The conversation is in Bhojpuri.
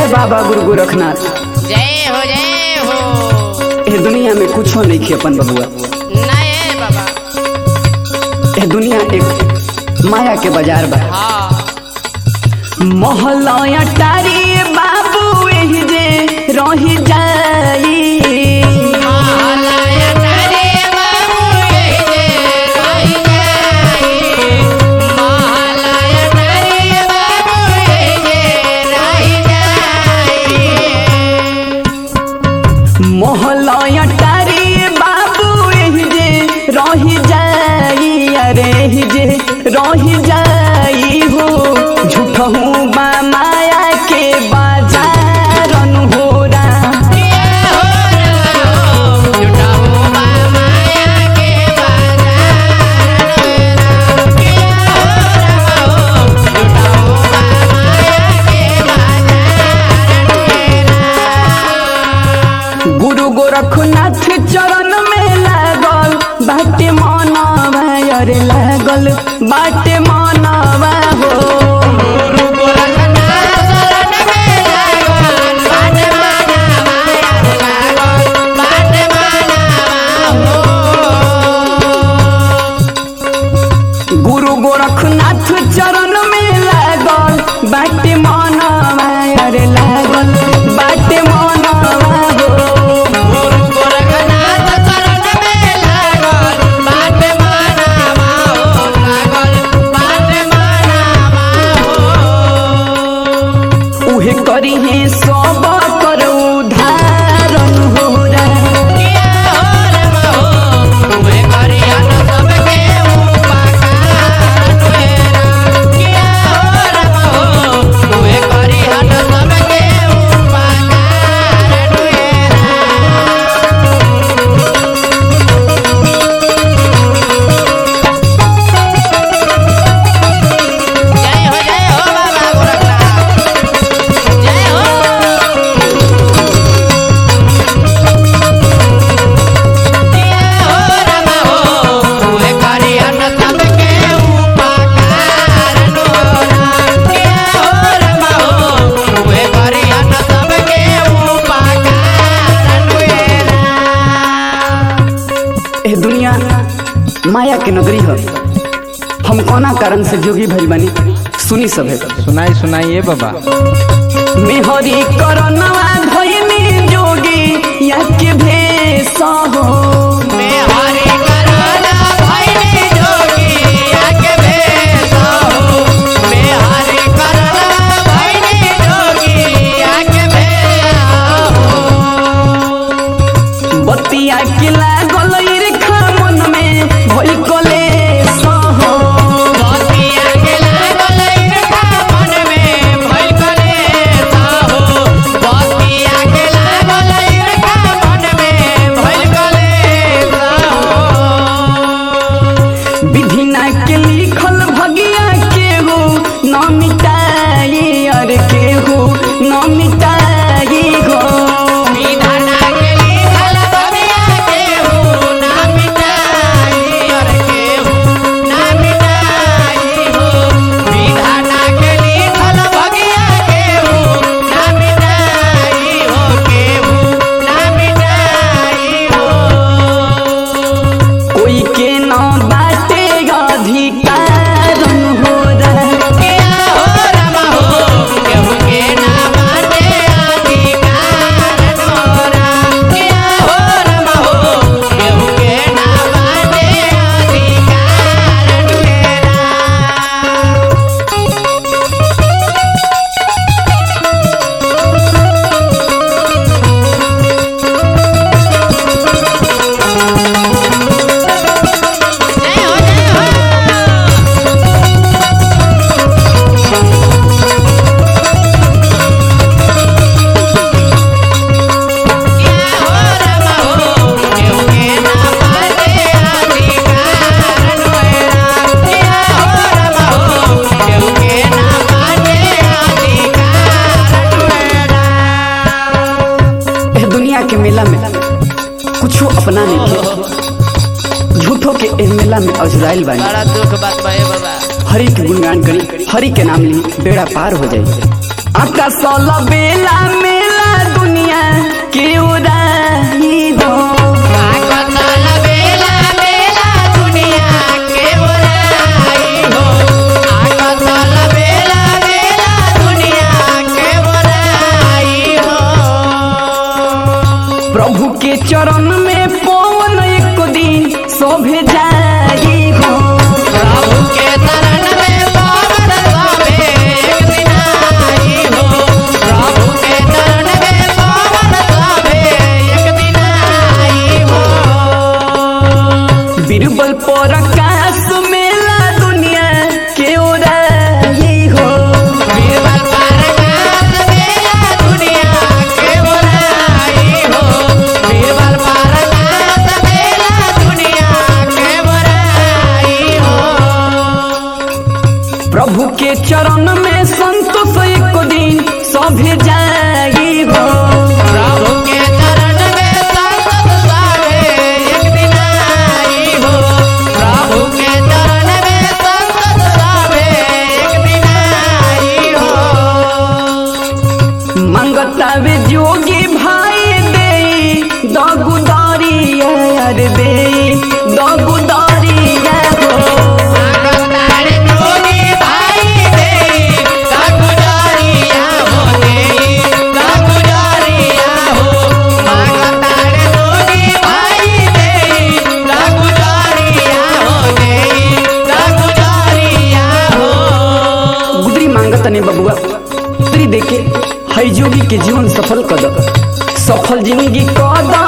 जय बाबा गुरु गोरखनाथ जय हो जय हो ए दुनिया में कुछो नहीं खे अपन बबुआ नए बाबा ए दुनिया एक माया के बाजार बा हाँ मोहलया टारी बाबू एही जे रही जाई महालया तारे बाबू यही जे रही जाई महालया तारे बाबू यही जे रही जाई मोहलया टारी बाबू एही जे रही जाई अरे एही जे रही जाई हो झूठहू बा माया के बाजार अनहोरा गुरु गोरखनाथ चरण में लागल बाटे मनवा अरे लागल बाटे मनवा हो गुरु गोरखनाथ चरण में लागल बाटे मनवा अरे लागल बाटे मनवा हो उहे करी है सब कर उधारण हो जय हो जय हो बाबा गोरखनाथ जय हो ए दुनिया माया के नगरी है हम कोना कारण से जोगी भइल बानी सुनी सब है सुनाई सुनाइए बाबा मेहरी करनवा धइनी जोगी या के भेष हो बतिया के लागल ईर्खा मन में भइल कलेश हो विधि ना के लिखल भगिया के हो न मिटाई अर के हो न मिटाई हो कोई के न बाटे अधिकार हो रहा ए दुनिया के मेला में कुछो अपना नहीं के झूठो के ए मेला में अजुराइल बानी बड़ा दुख बात बा ए बाबा हरि के गुणगान करी हरि के नाम ली बेड़ा पार हो जाए आकाशल बेला मेला दुनिया के उड़ाई हो आकतल बेला बेला दुनिया के बोलाई हो आकतल बेला बेला दुनिया के बोलाई हो प्रभु के चरण में पवन एक दिन शोभे जाई हो प्रभु के चरण में पवन स्वामी एक दिन आई हो प्रभु के चरण में पवन स्वामी एक दिन आई हो बीरबल पर आकाश मेला दुनिया के उड़ाई हो बीरबल पारकास मेला दुनिया के बोलाई हो बीरबल पारकास मेला दुनिया के बोलाई हो प्रभु के चरण में संतोष एक दिन सभे जाई हो प्रभु के चरण में संतत स्वामी एक दिन आई हो प्रभु के चरण में संतत स्वामी एक दिन आई हो मंगता वे जोगी भाई दे दगुदारिया अरे दे दगुदारिया हो मांगतारे जोगी भाई दे दागुजारिया हो दे दागुजारिया हो मांगतारे जोगी भाई दे दागुजारिया हो दे दागुजारिया हो गुदरी मांगत ने बबुआ गुदरी देके हई जोगी के जीवन सफल कर दो सफल जिंदगी कद